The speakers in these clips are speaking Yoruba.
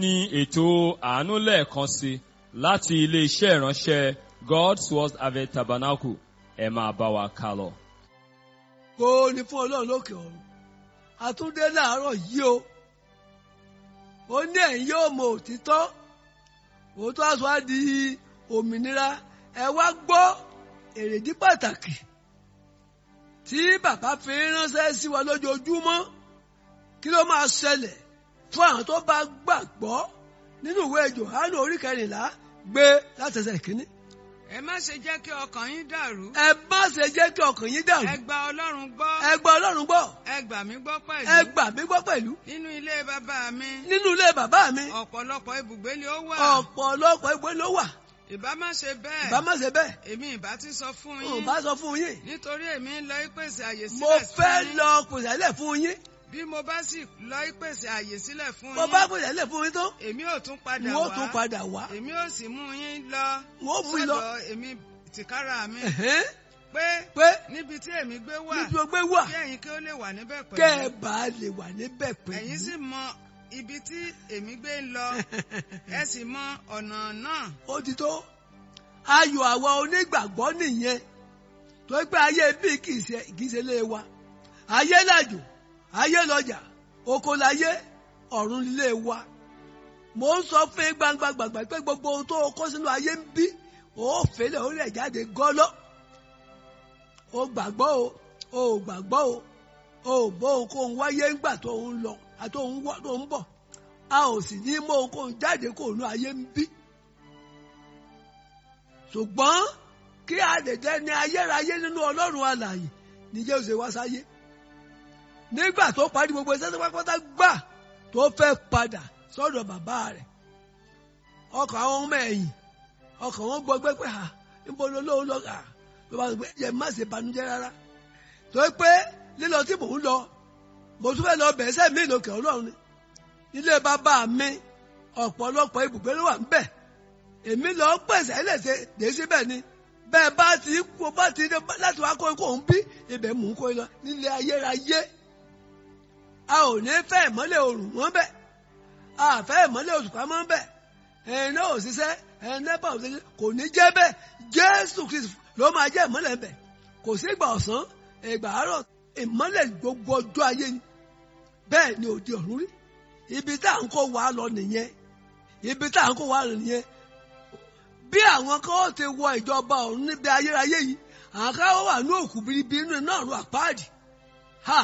ní ètò àánú lẹ́ẹ̀kan sí láti ilé-iṣẹ́ ìránṣẹ́ God's Word Harvest Tabernacle ẹ máa bá wa kà lọ. kó o ní fún ọlọ́run lókè ọ̀run àtúndé láàárọ̀ yìí o ó ní ẹ̀yin yóò mọ òtítọ́ òótọ́ aṣọ á di òmìnira ẹ wá gbọ́ èrèdí pàtàkì tí bàbá fi ránṣẹ́ sí wa lójoojúmọ́ kí ló máa ṣẹlẹ̀ fún àwọn tó bá gbàgbọ́ nínú ìwé Jòhánù orí kẹrìnlá gbé látẹsẹ̀ kínní. ẹ má ṣe jẹ́ kí ọkàn yín dàrú. ẹ má ṣe jẹ́ kí ọkàn yín dàrú. ẹ gba ọlọ́run gbọ́. ẹ gba ọlọ́run gbọ́. ẹ gbà mí gbọ́ pẹ̀lú. ẹ gbà mí gbọ́ pẹ̀lú. nínú ilé bàbá mi. nínú ilé bàbá mi. ọ̀pọ̀lọpọ̀ ibùgbé ni ó wà. ọ̀pọ̀lọpọ̀ ibùgbé ló wà. ìbá má ṣe bẹ́ẹ̀. ìbá má ṣe bẹ́ẹ̀. èmi ìbá ti sọ fún n yín. bá sọ fún yín. nítorí èmi ń lọ ìpèsè àyè sílẹ̀ mo fún fẹ́ yín. lọ pèsè àlẹ́ fún yín. bí mo bá sì lọ ìpèsè àyè sílẹ̀ fún mo yín. bá pèsè àlẹ́ fún yín tó. èmi ò tún padà n wá. ó tún padà wá. èmi ò sì mú yín lọ. n ó mú yín lọ. sọ́dọ̀ èmi tìkára mi. Ẹ̀hẹ́n. pé pé níbi tí èmi gbé wà. níbi o gbé wà kí ẹ̀yin kí ó lè wà níbẹ̀ pẹ̀lú. kẹ́ ẹ bá lè wà níbẹ̀ pẹ̀lú. ẹ̀yin sì mọ ibi tí èmi gbé ń lọ ẹ sì mọ ọ̀nà náà. ó ti tó ayọ̀ àwa onígbàgbọ́ nìyẹn tó pé ayé bíi kì í ṣe kì í ṣe lé wa ayé làjò ayé lọjà oko láyé ọ̀run lé wa mo ń sọ fún yín gbangba gbàgbà pé gbogbo ohun tó kó sínú ayé ń bí ó fèlè ó rẹ̀ jáde gọ́lọ́ ó gbàgbọ́ o ó gbàgbọ́ o ó bó ohunkóhun wáyé ńgbà tó ń lọ àti òun wá tó ń bọ̀ a ò sì ní mọ ohunkóhun jáde kó nú ayé ń bí ṣùgbọ́n kí a lè jẹ́ ní ayérayé nínú ọlọ́run alààyè ní Jésù wá sáyé nígbà tó parí gbogbo iṣẹ́ tó pátápátá gbà tó fẹ́ padà sọ́dọ̀ bàbá rẹ̀ ọkàn àwọn ọmọ ẹ̀yìn ọkàn wọn gbọgbẹ́ pé ha níbo ló lóun lọ kà ló bá sọ pé ẹ má ṣe banújẹ́ rárá tó pé lílọ tí mò ń lọ mo tún fẹ́ lọ bẹ̀ẹ́ sẹ́mi lókè ọlọ́run ni nílé bàbá mi ọ̀pọ̀lọpọ̀ ibùgbé ló wà ń bẹ̀ èmi lọ pèsè ẹlẹ́sẹ̀ dé síbẹ̀ ni bẹ́ẹ̀ bá ti kó bá ti dé láti wá kó kó ń bí ibẹ̀ mú kó lọ nílé ayérayé a ò ní fẹ́ ìmọ́lẹ̀ oòrùn mọ́ bẹ́ẹ̀ a fẹ́ ìmọ́lẹ̀ òṣùpá mọ́ bẹ́ẹ̀ ẹ̀yin náà ò ṣiṣẹ́ ẹ̀yin náà bá ò ṣiṣẹ́ kò ní jẹ́ bẹ́ẹ̀ Jésù Kristi ló máa jẹ́ ìmọ́lẹ̀ bẹ́ẹ̀ kò sí ìgbà ọ̀sán ìgbà àárọ̀ ìmọ́lẹ̀ gbogbo ọjọ́ ayé ni bẹ́ẹ̀ ni òde ọ̀run rí ibi tá à ń kó wa lọ nìyẹn ibi tá à ń kó wa lọ nìyẹn bí àwọn kan ó ti wọ ìjọba ọ̀run níbi ayérayé yìí àwọn kan wà ní òkú biribi inú iná ọ̀run àpáàdì ha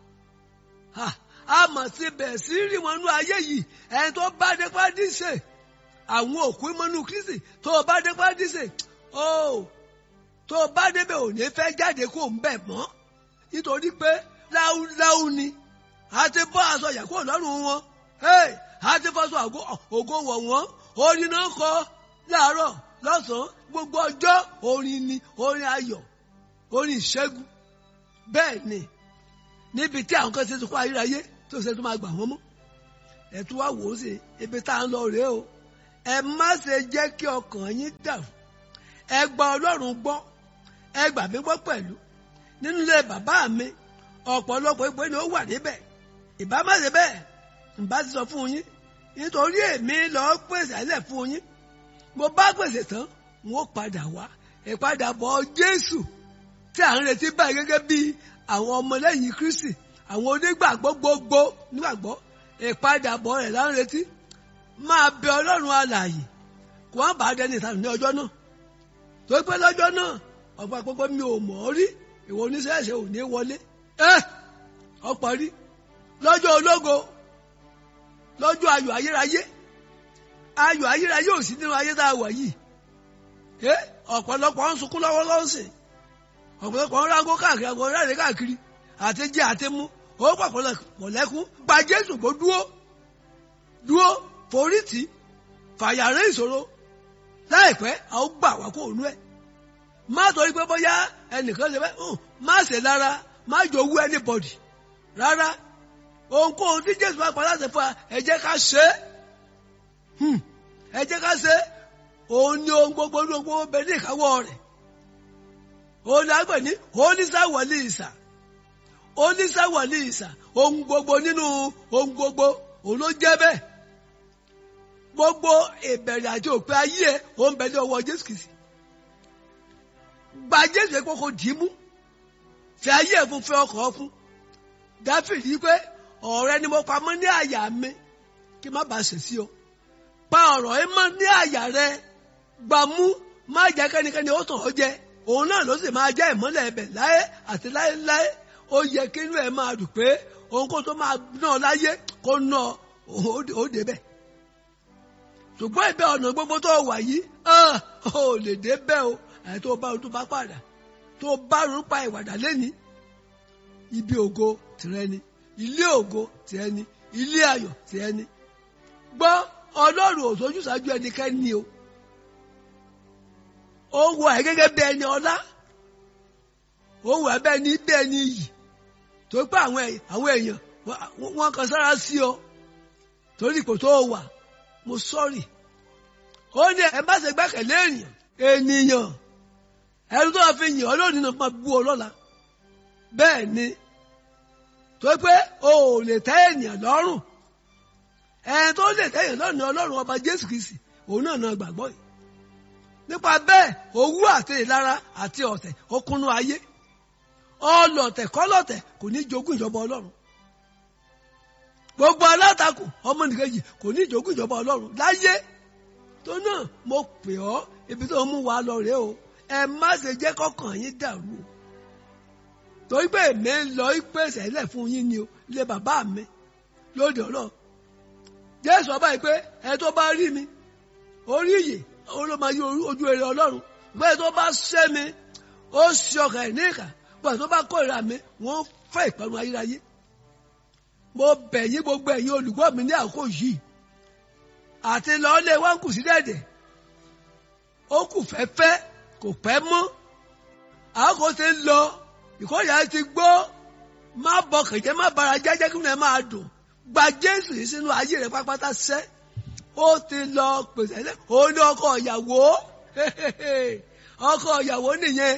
ha a mọ̀ sí bẹ̀ẹ̀ sí rí wọn nú ayé yìí ẹni tó bá dé pàdé ṣe àwọn òkú mọ́nú Kristi tó o bá dé pàdé ṣe o tó o bá débẹ̀ ò ní fẹ́ jáde kó ń bẹ̀ mọ́ nítorí pé láúláú ni a ti bọ́ aṣọ yàgò lọ́rùn wọn a ti fọṣọ ògo wọ̀ wọ́n orin náà kọ láàárọ̀ lọ́sàn-án gbogbo ọjọ́ orin ni orin ayọ̀ orin ìṣẹ́gun bẹ́ẹ̀ ni níbi tí àwọn kan ṣe ti kó ayérayé tó ṣe tó máa gbà wọ́n mọ́ ẹ tún wá wò ó sí ibi tá à ń lọ rèé o ẹ má ṣe jẹ́ kí ọkàn yín dàrú ẹ gba Ọlọ́run gbọ́ ẹ gbà mí gbọ́ pẹ̀lú nínú ilé bàbá mi ọ̀pọ̀lọpọ̀ ìpè ni ó wà níbẹ̀ ìbá má ṣe bẹ́ẹ̀ ìbá ti sọ fún yín nítorí èmi lọ pèsè àlẹ́ fún yín mo bá pèsè tán n ó padà wá ìpadàbọ̀ Jésù tí à ń retí báyìí gẹ́gẹ́ bí àwọn ọmọlẹ́yìn Kristi àwọn onígbàgbọ́ gbogbo nígbàgbọ́ ìpadàbọ̀ rẹ̀ là ń retí máa bẹ Ọlọ́run alààyè kó wọ́n bá dẹni ìtàn ní ọjọ́ náà tó pé lọ́jọ́ náà ọ̀pọ̀ àpapọ̀ mi ò mọ̀ ọ́ rí ìwọ oníṣẹ́ṣẹ́ ò ní wọlé ẹ́ ọ̀pọ̀ rí lọ́jọ́ ológo lọ́jọ́ ayọ̀ ayérayé ayọ̀ ayérayé ò sí nínú ayé tá a wà yìí ẹ́ ọ̀pọ̀lọpọ̀ ń sunkún lọ́wọ́ lọ́sìn ọ̀pọ̀lọpọ̀ ń rágó káàkiri àgọ́ ráre káàkiri àti jẹ àti mú ó pàpọ̀lọpọ̀ lẹ́kún gba Jésù kó dúó dúó forí tì fàyàrẹ́ ìṣòro láìpẹ́ a ó gbà wá kó ònú ẹ̀ má torí pé bóyá ẹnìkan ṣe bẹ́ẹ̀ má ṣe lára má jowú anybody rárá ohunkóhun tí Jésù bá pa láti fún wa ẹ jẹ́ ká ṣe é ẹ jẹ́ ká ṣe é òun ni ohun gbogbo ní ohun gbogbo bẹ ní ìkáwọ́ rẹ̀ òun ni a gbẹ̀ ní oníṣàwọ̀lì ìsà oníṣàwọ̀lì ìsà ohun gbogbo nínú ohun gbogbo òun ló jẹ́ bẹ́ẹ̀ gbogbo ìbẹ̀rẹ̀ àti òpin ayé ẹ̀ ó ń bẹ ní ọwọ́ jésù kìsì gba jésù yẹn kókó dì í mú fi ayé ẹ̀ fún fẹ́ ọkọ̀ fún dáfídì yìí pé ọ̀rẹ́ ni mo pamọ́ ní àyà mi kí má bàa ṣẹ̀ sí ọ pa ọ̀rọ̀ ẹ mọ́ ní àyà rẹ gbà mú má jẹ́ kẹ́nikẹ́ni ó tàn ọ́ jẹ òun náà ló sì máa jẹ́ ìmọ́lẹ̀ ẹbẹ̀ láyé àti láéláé ó yẹ kí inú ẹ máa dùn pé òun kó tó máa ná ọ láyé kó ná ọ ó débẹ̀ ṣùgbọ́n ìbẹ́ ọ̀nà gbogbo tó wà yìí ó lè débẹ̀ o àti tó bá tó bá padà tó bá rúpa ìwàdà lẹ́ni ibi ògo tìrẹ ni ilé ògo tìrẹ ni ilé ayọ̀ tìrẹ ni gbọ́ ọlọ́run ò sójú ṣáájú ẹnikẹ́ni o ó wọ ẹ gẹ́gẹ́ bí ẹni ọlá ó wọ ẹ bẹ́ẹ̀ ni bí ẹni iyì tó pé àwọn èèyàn wọ́n kan sára sí ọ torí kò tó wà mo sọ́ọ̀rì ó ní ẹ má ṣe gbẹ́kẹ̀lé èèyàn ènìyàn ẹni tó fi yìn ọ́ lónìí náà máa bú ọ lọ́la bẹ́ẹ̀ ni tó pé o ò lè tẹ́ ènìyàn lọ́rùn ẹni tó lè tẹ́ ènìyàn lọ́rùn ni ọlọ́run ọba jésù kìsì òun náà náà gbàgbọ́ yìí nípa bẹ́ẹ̀ owú àti ìlara àti ọ̀tẹ̀ ó kúnnú ayé ọlọ̀tẹ̀ kọ́lọ̀tẹ̀ kò ní jogún ìjọba ọlọ́run gbogbo alátakò ọmọnìkejì kò ní jogún ìjọba ọlọ́run láyé tó náà mo pè ọ́ ibi tó mú wa lọ rèé o ẹ má ṣe jẹ́ kọ́kàn yín dàrú o torí pé èmi ń lọ ìpèsè ilẹ̀ fún yín ni o ilé bàbá mi lóde ọlọ́ jésù ọba yìí pé ẹ tó bá rí mi orí ìyè òun ló máa yí ojú èrè ọlọ́run bẹ́ẹ̀ tó bá ṣẹ́ mi ó ṣe ọkàn ẹ̀ ní ìkà bẹ́ẹ̀ tó bá kórìíra mi wọ́n fẹ́ ìparun ayérayé mo bẹ̀ yín gbogbo ẹ̀yin olùgbọ́ mi ní àkókò yìí àti lọ́ọ́lé wọn kù sí dẹ̀dẹ̀ ó kù fẹ́fẹ́ kò pẹ́ mọ́ àkókò ti ń lọ ìkórìíra ti gbó má bọkàn jẹ́ má bara jẹ́jẹ́ kí wọ́n máa dùn gba jésù yìí sínú ayé rẹ̀ pápátá sẹ́ ó ti lọ pèsè ẹ̀ ó ní ọkọ ìyàwó ọkọ ìyàwó nìyẹn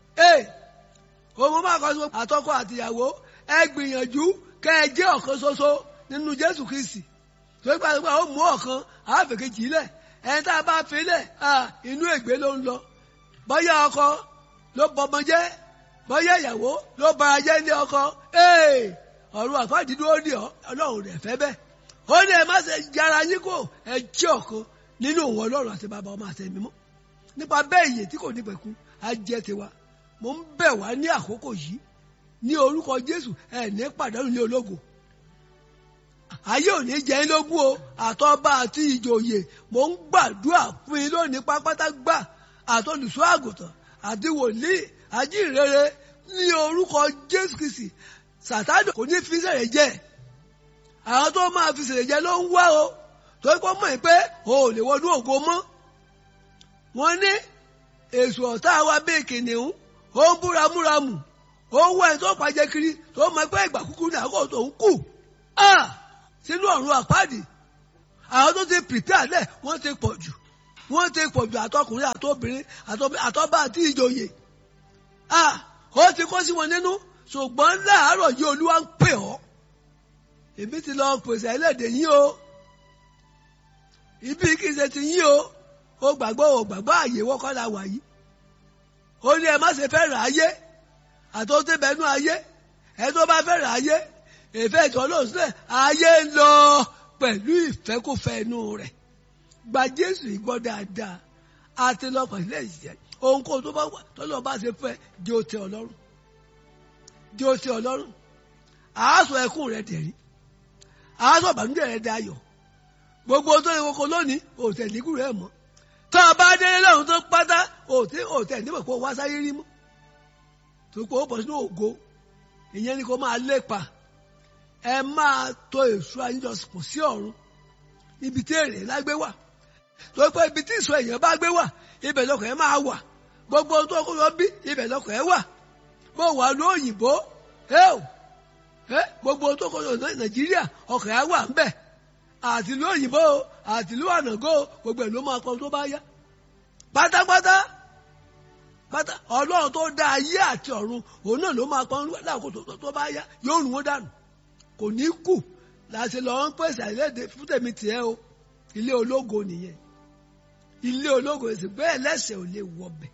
òun máa kọ́ sí àtọkọ àtìyàwó ẹ gbìyànjú kẹ́ ẹ jẹ́ ọ̀kan ṣoṣo nínú jésù kristi tó ń pàṣípà ó mú ọ̀kan àáfẹ̀kejì lẹ̀ ẹni tá a bá fi lẹ̀ inú ègbé ló ń lọ bọ́yá ọkọ ló bọmọ jẹ́ bọ́yá ìyàwó ló bara jẹ́ ní ọkọ ọ̀run àfáàdídúró ní ọlọ́run rẹ̀ fẹ́ bẹ́ẹ̀ ó ní ẹ má ṣe yára yín kó ẹ jẹ́ ọ̀kan nínú òun ọlọ́run àti bàbá ọmọ àti ẹ̀mí mọ́ nípa bẹ́ẹ̀ iye tí kò ní pẹ̀kun á jẹ́ tiwa mo ń bẹ̀ wá ní àkókò yìí ní orúkọ jésù ẹ ní pàdánù ní ológo ayé ò ní jẹ́ yín lógún o àtọba àti ìjòyè mo ń gbàdúrà fún yín lónìí pápátá gbà àtolùṣọ́ àgùntàn àti wòlíì ajínrere ní orúkọ jésù kìsì sàtánì kò ní fi sẹ̀rẹ̀ jẹ́ àwọn tó máa fi sẹ̀rẹ̀ jẹ́ ló ń wá o tó kọ́ mọ̀ pé o ò lè wọnú ògo mọ́ wọ́n ní èso ọ̀tá wa bíi kìnìún ó ń búramúramù ó ń wá ẹni tó pàjẹ́ kiri tó mọ̀ pé ìgbà kúkú ní àkókò tó ń kù sínú ọ̀run àpáàdì àwọn tó ti pìpẹ́ àlẹ́ wọ́n ti pọ̀ jù wọ́n ti pọ̀ jù àtọkùnrin àtobìnrin àtọ́bá àti ìjòyè ó ti kó sí wọn nínú ṣùgbọ́n láàárọ̀ yìí olúwa ń pè ọ́ èmi ti lọ pèsè ẹlẹ́dẹ̀ yín o ibi kì í ṣe ti yín o ó gbàgbọ́ ò gbàgbọ́ àyè wọ́kọ́ la wà yìí ó ní ẹ má ṣe fẹ́ rà ayé àti ó ti bẹnu ayé ẹ tó bá fẹ́ rà ayé ìfẹ́ ìtọ́ ló sílẹ̀ ayé ń lọ pẹ̀lú ìfẹ́kùfẹ́ inú rẹ̀ gba Jésù ìgbọ́ dáadáa àti lọ pẹ̀lú ẹ̀yẹ ohunkóhun tó bá wà tọ́lọ́ bá ṣe fẹ́ di ó tẹ́ Ọlọ́run di ó tẹ́ Ọlọ́run àásọ ẹkún rẹ̀ dẹ̀rí àásọ ìbànújẹ́ rẹ̀ dayọ̀ gbogbo tó yẹ koko lónìí òtẹ̀ nígù rẹ̀ mọ́ tó o bá délé lọ́run tó pátá òtẹ̀ òtẹ̀ níbẹ̀ kó wá sáyé rí mọ́ tó kó o bọ̀ sínú ògo ìyẹn ni kó máa lépa ẹ máa to èso àyíjọsìnkò sí ọ̀run ibi tí èrè lágbé wà tó pé ibi tí ìsọ èèyàn bá gbé wà ibẹ̀ lọkọ̀ ẹ máa wà gbogbo ohun tó kó lọ bí ibẹ̀ lọkọ̀ ẹ wà bó wà ló òyìnbó gbogbo ohun tó kó lọ nàìjíríà ọkọ̀ ẹ wà ń bẹ̀ àtìlú òyìnbó àtìlú ànàgó gbogbo ẹ̀ ló máa kọ́ tó bá yá pátápátá pátá ọlọ́run tó dá ayé àti ọ̀run òun náà ló máa kọ́ láàkó tó bá yá yóò rún wọn dànù kò ní kù láti lọ ń pèsè àìlédè fún tèmi tiẹ̀ o ilé ológo nìyẹn ilé ológo èsì pé ẹlẹ́sẹ̀ ò lè wọbẹ̀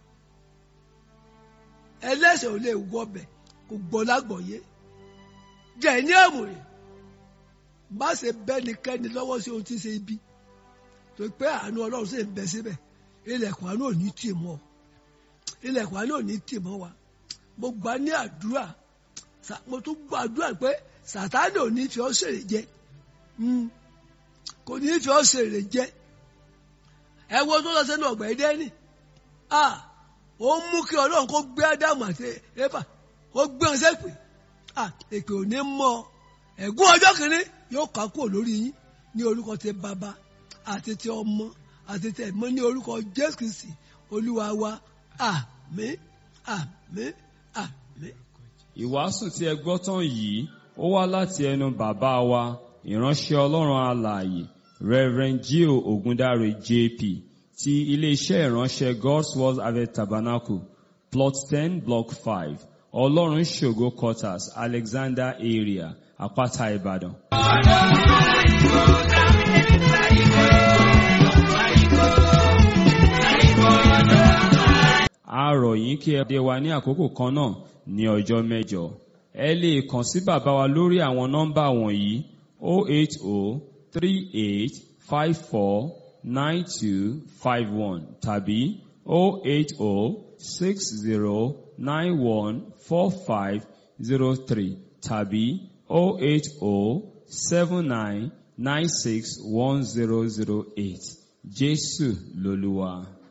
ẹlẹ́sẹ̀ ò lè wọbẹ̀ kò gbọ́ lágbọ̀ọ́yé jẹ́ ní àmùrè má ṣe bẹ́nikẹ́ni lọ́wọ́ sí ohun tí ń ṣe ibi tó pé àánú ọlọ́run sì ń bẹ síbẹ̀ ilẹ̀kùn àánú ò ní tì mọ́ ilẹ̀kùn àánú ò ní tì mọ́ wa mo gbà ní àdúrà Sa- mo tún gbọ́ àdúrà pé sàtánì ò ní fi ọ́ ṣèrè jẹ Mm. kò ní fi ọ́ ṣèrè jẹ ẹ wo tó lọ sẹ́nu ọ̀gbà ẹ̀dẹ́nì ah ó mú kí ọlọ́run kó gbé ádámù àti éfà kó gbé wọn sẹ́pè ah èpè ò ní mọ ẹ̀gún ọjọ́ kìíní yóò ká kúrò lórí yín ní orúkọ ti bàbá àti ti ọmọ àti ti ẹ̀mọ́ ní orúkọ jésù kristi olúwa wa àmín àmín àmín. Ìwàásù tí ẹ gbọ́ tán yìí ó wá láti ẹnu bàbá wa ìránṣẹ́ Ọlọ́run alààyè Reverend Gio Ogundare JP ti iléeṣẹ́ ìránṣẹ́ God's Word Harvest Tabernacle plot ten block five Ọlọ́run ṣògo quarters Alexander area Àpáta Ìbàdàn. A rọ̀ yín kí ẹ dé wa ní àkókò kan náà ní ọjọ́ mẹ́jọ. Ẹ lè kàn sí bàbá wa lórí àwọn nọ́mbà wọ̀nyí 08038549251 tàbí 08060914503 tàbí 08079961008. Jésù lolúwa.